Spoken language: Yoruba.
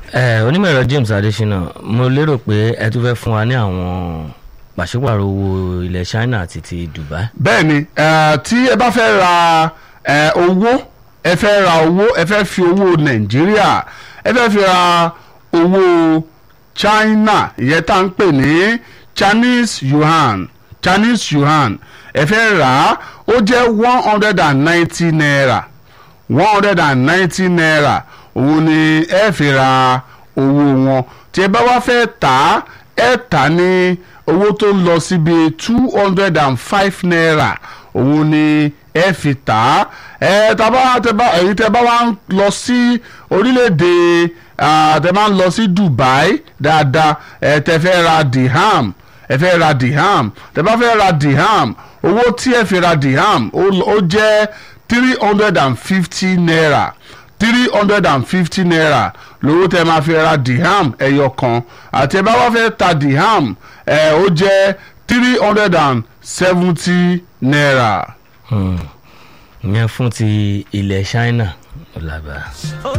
ẹ onímọ̀ ẹ̀rọ James Adesina mo lérò pé ẹ tún fẹ́ fún wa ní àwọn pàṣípàrọ̀ owó ilẹ̀ China àti ti Dubai. bẹ́ẹ̀ ni eh, tí ẹ bá fẹ́ ra eh, owó ẹ fẹ́ ra owó ẹ fẹ́ fi owó nàìjíríà ẹ fẹ́ fi ra owó China ìyẹn tá à ń pè ní Chinese yuan Chinese yuan ẹ fẹ́ rà á ó jẹ́ one hundred and ninety naira one hundred and ninety naira òun ni ẹ fi ra owó wọn tí ẹ bá wá fẹ́ tà á ẹ tà ní owó tó ń lọ síbi two hundred and five naira òun ni ẹ fi tà á ẹ tàbá tẹbá èyí tẹ bá wá ń lọ sí orílẹ̀-èdè ah, tẹ máa ń lọ sí Dubai dáadáa ẹ tẹ fẹ́ ra dirham ẹ fẹ́ ra dirham tẹ bá fẹ́ ra dirham owó tí ẹ fi ra dirham ó ó jẹ́ three hundred and fifty naira three hundred and fifty naira lówó tẹ máa fi ra dirham ẹyọ kan àti ẹ bá wá fẹ́ ta dirham ẹ ó jẹ́ three hundred and seventy naira. ìyẹn fún ti ilẹ̀ China ó lágbára. ó